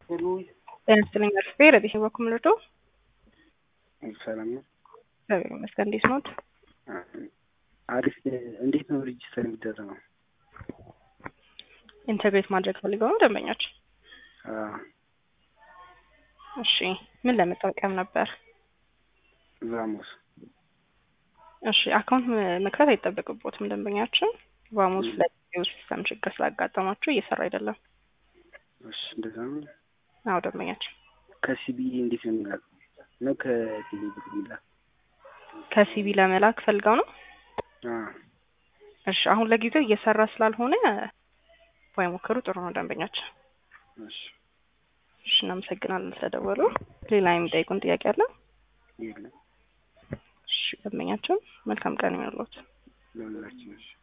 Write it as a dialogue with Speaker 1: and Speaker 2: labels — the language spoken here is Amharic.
Speaker 1: ጤና ይስጥልኝ አርፌ ረዲስ በኩል ምርቶ
Speaker 2: ሰላም ነው።
Speaker 1: እግዚአብሔር ይመስገን። እንዴት ኖት?
Speaker 2: አሪፍ። እንዴት ነው ሬጅስተር የሚደረገው?
Speaker 1: ኢንተግሬት ማድረግ ፈልገው ነው ደንበኞች? እሺ፣ ምን ለመጠቀም ነበር?
Speaker 2: ቫሞስ።
Speaker 1: እሺ፣ አካውንት መክፈት አይጠበቅቦትም ደንበኛችን። ቫሞስ ለጊዜው ሲስተም ችግር ስላጋጠማችሁ እየሰራ አይደለም።
Speaker 2: እሺ፣ እንደዛ ነው።
Speaker 1: አዎ ደንበኛችን
Speaker 2: ከሲቢ እንዴት ነው የሚላከው? ነው ከቴሌ ብር የሚላክ?
Speaker 1: ከሲቢ ለመላክ ፈልገው ነው።
Speaker 2: አዎ።
Speaker 1: እሺ፣ አሁን ለጊዜው እየሰራ ስላልሆነ ባይሞክሩ ጥሩ ነው ደንበኛችን።
Speaker 2: እሺ፣
Speaker 1: እሺ፣ እናመሰግናለን ስለደወሉ። ሌላ የሚጠይቁን ጥያቄ አለ?
Speaker 2: የለም
Speaker 1: እሺ፣ ደንበኛችን መልካም ቀን ይሁንልዎት።
Speaker 2: ለሁላችን። እሺ